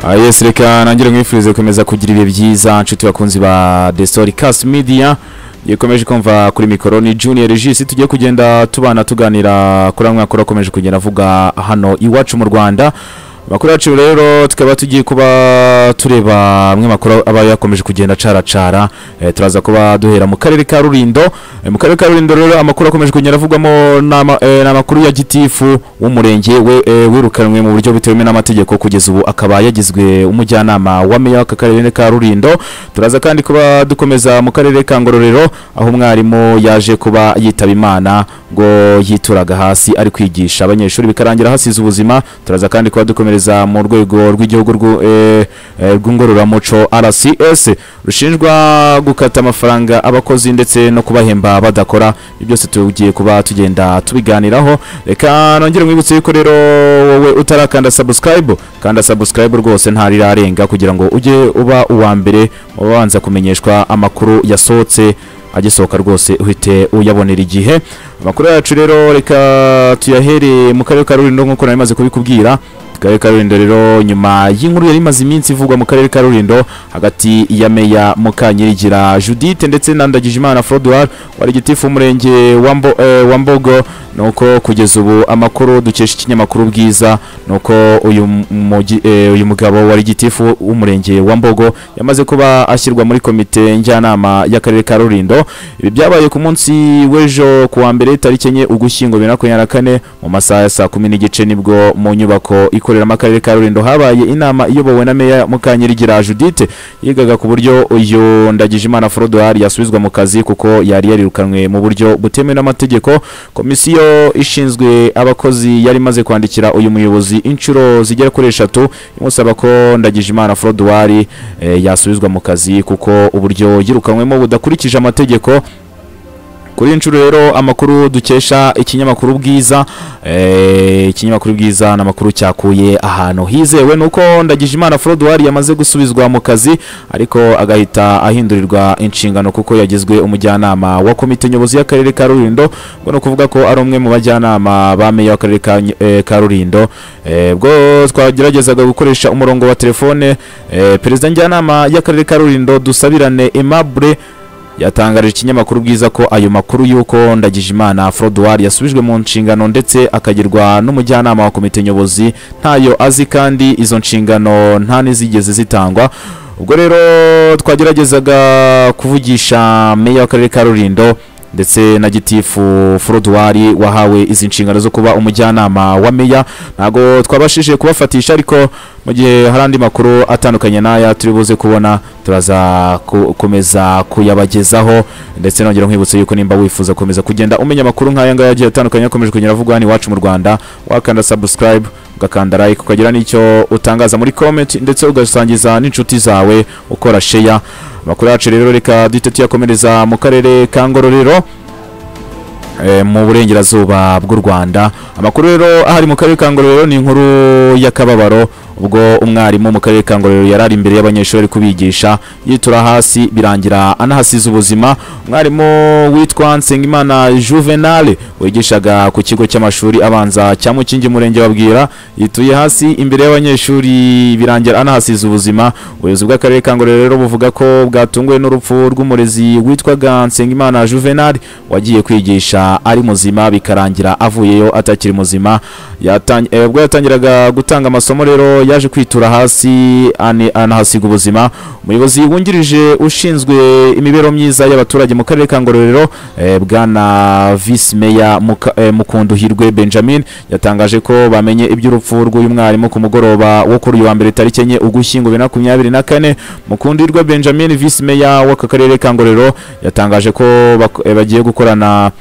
Ah, yes reka nangire mwifurize gukomeza kugira ibihe byiza nshuti bakunzi ba The Storycast Media yekomeje kumva kuri mikoro ni Junior Regis tugiye kugenda tubana tuganira kuri amwe akora akomeje kugenda avuga hano iwacu mu Rwanda makuru yacu rero tukaba tugiye kuba tureba amwe makuru aba yakomeje kugenda caracara eh, turaza kuba duhera mu karere ka Rulindo eh, mu karere ka Rulindo rero amakuru akomeje kugenda avugwamo n'ama- eh, n'amakuru ya gitifu w'umurenge we- eh, wirukanwe mu buryo butemewe n'amategeko kugeza ubu akaba yagizwe umujyanama wa meya w'aka karere ka Rulindo turaza kandi kuba dukomeza mu karere ka Ngororero aho umwarimu yaje kuba yitaba Imana ngo yituraga hasi ari kwigisha abanyeshuri bikarangira hasize ubuzima turaza kandi kuba dukomereza mu rwego rw'igihugu rw'u- eh, eh, rw'ingororamuco RCS rushinjwa gukata amafaranga abakozi ndetse no kubahemba badakora ibyo byose tugiye kuba tugenda tubiganiraho reka nongere mwibutse yuko rero wowe utarakanda subscribe kanda subscribe rwose ntarirarenga kugira ngo ujye uba uwa mbere ubanza kumenyeshwa amakuru yasohotse agisohoka rwose uhite uyabonera igihe amakuru yacu rero reka tuyahereye mu karere ka Rulindo nk'uko nari maze kubikubwira akarere ka Rulindo rero nyuma y'inkuru yari imaze iminsi ivugwa mu karere ka Rulindo hagati ya meya Mukanyirigira Judith ndetse na Ndagijimana Frodouard wari gitifu umurenge wa Mbo- eh, wa Mbogo nuko kugeza ubu amakuru dukesha ikinyamakuru bwiza nuko uyu mugi- eh, uyu mugabo wari gitifu w'umurenge wa Mbogo yamaze kuba ashyirwa muri komite njyanama y'akarere ka Rulindo ibi byabaye ku munsi w'ejo ku wa mbere tariki enye ugushyingo bibiri na makumyabiri na kane mu masaha ya saa kumi n'igice nibwo mu nyubako ikoreramo akarere ka Rulindo habaye inama iyobowe na meya Mukanyirigira Judith yigaga ku buryo uyu Ndagijimana Frodouard yasubizwa mu kazi kuko yari yarirukanwe mu buryo butemewe n'amategeko komisiyo ishinzwe abakozi yari imaze kwandikira uyu muyobozi inshuro zigera kuri eshatu imusaba ko Ndagijimana Frodouard eh, yasubizwa mu kazi kuko uburyo yirukanywemo budakurikije amategeko kuri iyi nshuro rero amakuru dukesha ikinyamakuru bwiza eh, ikinyamakuru bwiza ni amakuru cyakuye ahantu hizewe nuko ndagijimana forodwari yamaze gusubizwa mu kazi ariko agahita ahindurirwa inshingano kuko yagizwe umujyanama wa komite nyobozi y'akarere ka rulindo ngo ni ukuvuga ko ari umwe mu bajyanama ba meya w'akarere ka, Ny- eh, ka rulindo eh, bwo twageragezaga gukoresha umurongo wa telefone eh, perezida njyanama y'akarere ka rulindo dusabirane aimable yatangarije ikinyamakuru bwiza ko ayo makuru y'uko Ndagijimana Frodouard yasubijwe mu nshingano ndetse akagirwa n'umujyanama wa komite nyobozi ntayo azi kandi izo nshingano nta n'izigeze zitangwa ubwo rero twageragezaga kuvugisha meya w'akarere ka Rulindo ndetse na gitifu Frodouari wahawe izi nshingano zo kuba umujyanama wa meya ntabwo twabashije kubafatisha ariko mu gihe hari andi makuru atandukanye n'aya turi buze kubona turaza gukomeza kuyabagezaho ndetse nongera nkwibutsa yuko nimba wifuza gukomeza kugenda umenya amakuru nk'aya ngaya agiye atandukanye akomeje kugenda avugwa hano iwacu mu Rwanda wakanda subscribe ugakanda like ukagira n'icyo utangaza muri comment ndetse ugasangiza n'inshuti zawe ukora share amakuru yacu rero reka duhite tuyakomereza mu karere ka ngororero eh, mu burengerazuba bw'u rwanda amakuru rero ahari mu karere ka ngororero ni inkuru y'akababaro ubwo umwarimu mu karere ka ngororero yari ari imbere y'abanyeshuri ari kubigisha yitura hasi birangira anahasize ubuzima umwarimu witwa nsengimana juvenal wigishaga ku kigo cy'amashuri abanza cya mukingi murenge babwira yituye hasi imbere y'abanyeshuri birangira anahasize ubuzima ubuyobozi bw'akarere ka ngororero rero buvuga ko bwatunguwe n'urupfu rw'umurezi witwaga nsengimana juvenal wagiye kwigisha ari muzima bikarangira avuyeyo atakiri muzima Yatang- eh, ubwo yatangiraga gutanga amasomo rero yaje kwitura hasi ane- anahasiga ubuzima umuyobozi wungirije ushinzwe imibereho myiza y'abaturage mu karere ka ngororero eh, bwana visi meya Muka- eh, mukunduhirwe benjamin yatangaje ko bamenye iby'urupfu rw'uyu mwarimu ku mugoroba wo kuri uyu wa mbere tariki enye ugushyingo bibiri na makumyabiri na kane mukundirwa benjamin visi meya w'aka karere ka ngororero yatangaje ko bak- eh, bagiye gukorana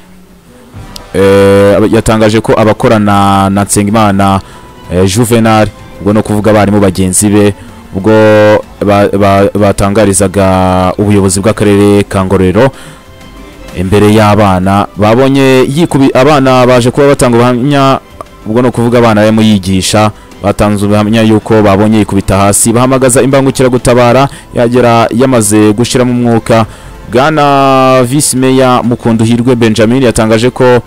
eh, aba- yatangaje ko abakorana na Nsengimana eh, Juvenal ubwo no kuvuga abarimu bagenzi be ubwo ba- ba- batangarizaga ubuyobozi bw'akarere ka Ngororero imbere y'abana babonye yikubi abana baje kuba batanga ubuhamya ubwo no kuvuga abana barimo yigisha batanze ubuhamya yuko babonye yikubita hasi bahamagaza imbangukiragutabara yagera yamaze gushiramo umwuka bwana visi meya mukunduhirwe benjamin yatangaje ko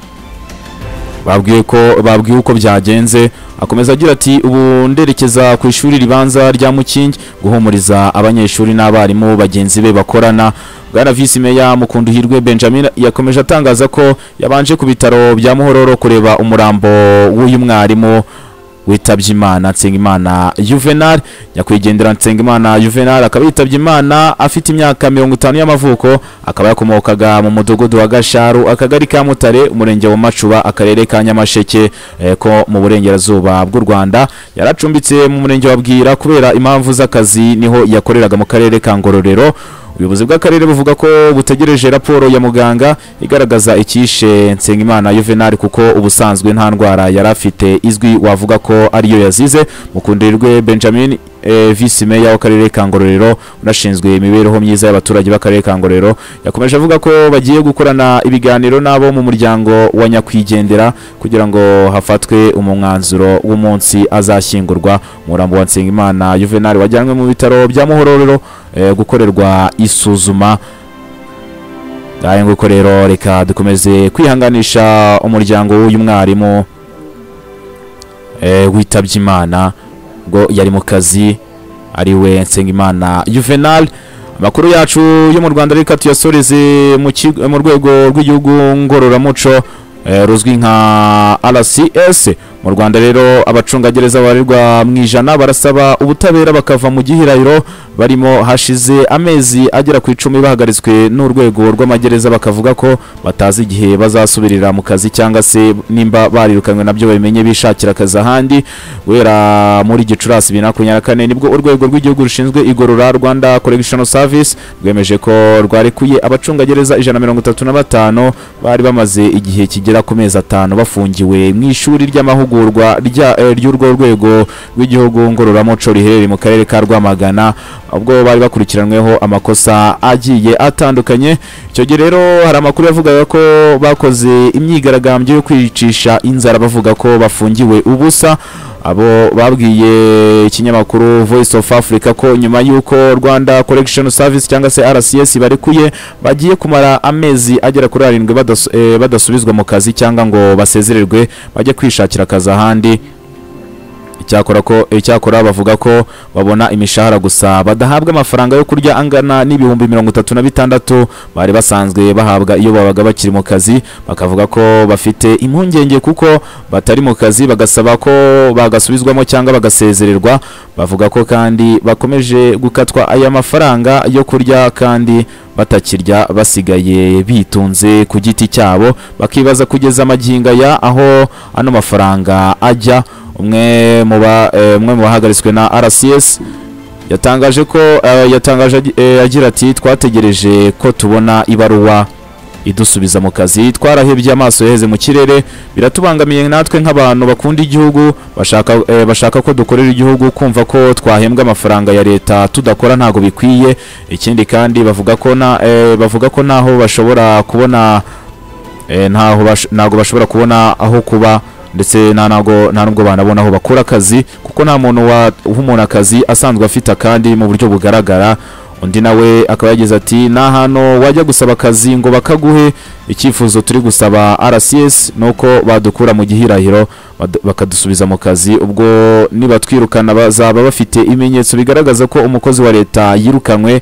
babwiwe ko babwiwe uko byagenze akomeza agira ati ubu nderekeza ku ishuri ribanza rya mukingi guhumuriza abanyeshuri n'abarimu bagenzi be bakorana bwana visi meya mukunduhirwe benjamin yakomeje atangaza ko yabanje ku bitaro bya muhororo kureba umurambo w'uyu mwarimu witabye imana nsengimana juvenal nyakwigendera nsengimana juvenal akaba yitabye imana afite imyaka mirongo itanu y'amavuko akaba yakomokaga mu mudugudu wa gasharu akagari ka mutare umurenge wa macuba akarere ka nyamasheke eh, ko mu burengerazuba bw'u rwanda yari acumbitse mu murenge wa bwira kubera impamvu z'akazi niho yakoreraga mu karere ka ngororero ubuyobozi bw'akarere buvuga ko butegereje raporo ya muganga igaragaza icyishe nsengimana yuvenali kuko ubusanzwe nta ndwara yari afite izwi wavuga ko ariyo yazize mukundirirwe benjamin eh, visi meya w'akarere ka ngororero unashinzwe imibereho myiza y'abaturage b'akarere ka ngororero yakomeje avuga ko bagiye gukorana ibiganiro n'abo mu muryango wa nyakwigendera kugira ngo hafatwe umwanzuro w'umunsi azashyingurwa umurambo wa nsengimana yuvenali wajyanywe mu bitaro bya muhororero eh, gukorerwa isuzuma ngahe nguko rero reka dukomeze kwihanganisha umuryango w'uyu mwarimu eh, witabye imana ubwo yari mu kazi ari we nsengimana juvenal amakuru yacu yo mu rwanda reka tuyasoreze mu kigo- mu rwego rw'igihugu ngororamuco eh, ruzwi nka rcs mu rwanda rero abacungagereza babarirwa mu ijana barasaba ubutabera bakava mu gihirahiro barimo hashize amezi agera ku icumi bahagaritswe n'urwego rw'amagereza bakavuga ko batazi igihe bazasubirira mu kazi cyangwa se nimba barirukanywe nabyo babimenye bishakira akazi ahandi guhera muri gicurasi bibiri na makumyabiri na kane nibwo urwego rw'igihugu rushinzwe igorora rwanda correctional service rwemeje ko rwarekuye abacungagereza ijana na mirongo itatu na batanu bari bamaze igihe kigera ku mezi atanu bafungiwe mu ishuri ry'amahugurwa rya- eh, ry'urwo rwego rw'igihugu ngororamuco riherereye mu karere ka rwamagana ubwo bari bakurikiranweho amakosa agiye atandukanye icyo gihe rero hari amakuru yavugaga ko bakoze imyigaragambyo yo kwicisha inzara bavuga ko bafungiwe ubusa abo babwiye ikinyamakuru voice of africa ko nyuma y'uko rwanda correction service cyangwa se rcs barekuye bagiye kumara amezi agera kuri arindwi badasu- eh, badasubizwa mu kazi cyangwa ngo basezererwe bajye kwishakira akazi ahandi icyakora ko icyakora bavuga ko babona imishahara gusa badahabwa amafaranga yo kurya angana n'ibihumbi mirongo itatu na bitandatu bari basanzwe bahabwa iyo babaga bakiri mu kazi bakavuga ko bafite impungenge kuko batari mu kazi bagasaba ko bagasubizwamo cyangwa bagasezererwa bavuga ko kandi bakomeje gukatwa aya mafaranga yo kurya kandi batakirya basigaye bitunze ku giti cyabo bakibaza kugeza amagingo aya aho ano mafaranga ajya umwe mu ba eh, umwe mu bahagaritswe na RCS yatangaje ko eh, yatangaje agi- eh, agira ati twategereje ko tubona ibaruwa idusubiza mu kazi twarahebye amaso yaheze mu kirere biratubangamiye natwe nk'abantu bakunda igihugu bashaka, eh, bashaka ko dukorera igihugu kumva ko twahembwa amafaranga ya leta tudakora ntago bikwiye ikindi kandi bavuga ko na, eh, bavuga ko naho bashobora kubona eh, ntaho bash- ntago bashobora kubona aho kuba ndetse nta ntago nta nubwo banabona aho bakora akazi kuko nta muntu wa- uha umuntu akazi asanzwe afite akandi mu buryo bugaragara undi nawe akaba yagize ati nta hantu wajya gusaba akazi ngo bakaguhe icyifuzo turi gusaba rcs ni uko badukura mu gihirahiro bad- bakadusubiza mu kazi ubwo nibatwirukana bazaba bafite ibimenyetso bigaragaza ko umukozi wa leta yirukanywe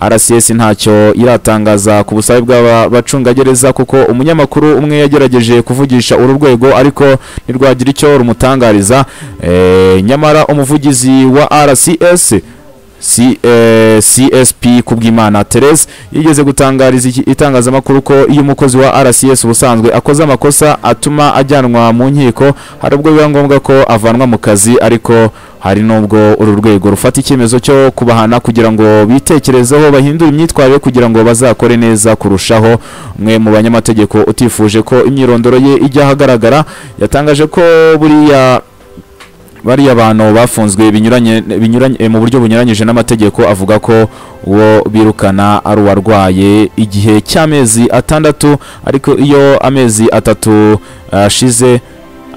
rcs ntacyo iratangaza ku busabe bw'abacungagereza kuko umunyamakuru umwe yagerageje kuvugisha uru rwego ariko ntirwagira icyo rumutangariza Eh, nyamara umuvugizi wa rcs C, eh, CSP Kubwimana Therese yigeze gutangariza iki- itangazamakuru ko iyo umukozi wa RCS ubusanzwe akoze amakosa atuma ajyanwa mu nkiko hari ubwo biba ngombwa ko avanwa mu kazi ariko hari n'ubwo uru rwego rufata icyemezo cyo kubahana kugira ngo bitekerezeho bahindure imyitwarire kugira ngo bazakore neza kurushaho umwe mu banyamategeko utifuje ko imyirondoro ye ijya ahagaragara yatangaje ko buriya bariya bantu bafunzwe binyuranye binyuranye eh, mu buryo bunyuranyije n'amategeko avuga ko uwo birukana ari uwarwaye igihe cy'amezi atandatu ariko iyo amezi atatu ashize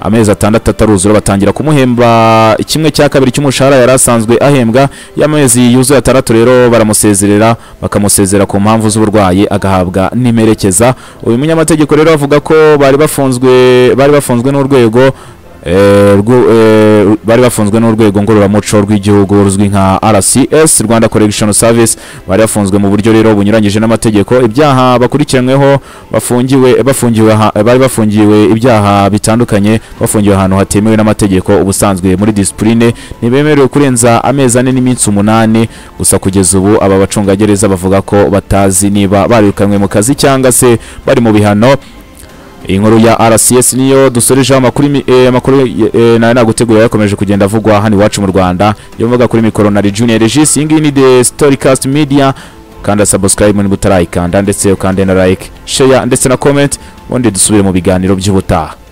amezi atandatu ataruzura batangira kumuhemba kimwe cya kabiri cy'umushahara yari asanzwe ahembwa y'amezi yuzuye atandatu rero baramusezerera bakamusezera ku mpamvu z'uburwayi agahabwa n'imerekeza uyu munyamategeko rero avuga ko bari bafunzwe bari bafunzwe n'urwego eh, rwo- eh, bari bafunzwe n'urwego ngororamuco rw'igihugu ruzwi nka rcs rwanda correction service bari bafunzwe mu buryo rero bunyuranyije n'amategeko ibyaha bakurikiranyweho bafungiwe bafungiwe aha- bari bafungiwe ibyaha bitandukanye bafungiwe ahantu hatemewe n'amategeko ubusanzwe muri disipurine ntibemerewe kurenza amezi ane n'iminsi umunani gusa kugeza ubu aba bacungagereza bavuga ko batazi niba barirukanywe mu kazi cyangwa se bari mu bihano iyi nkuru ya RCS niyo dusorejeho amakuru imi- eh, amakuru eh, nayo naguteguye yakomeje kugenda avugwa hano iwacu mu Rwanda yovuga kuri mikoro na Junior Regis iyi ngiyi ni The Storycast Media kanda subscribe niba utarayikanda ndetse ukande na like share ndetse na comment ubundi dusubire mu biganiro by'ubutaha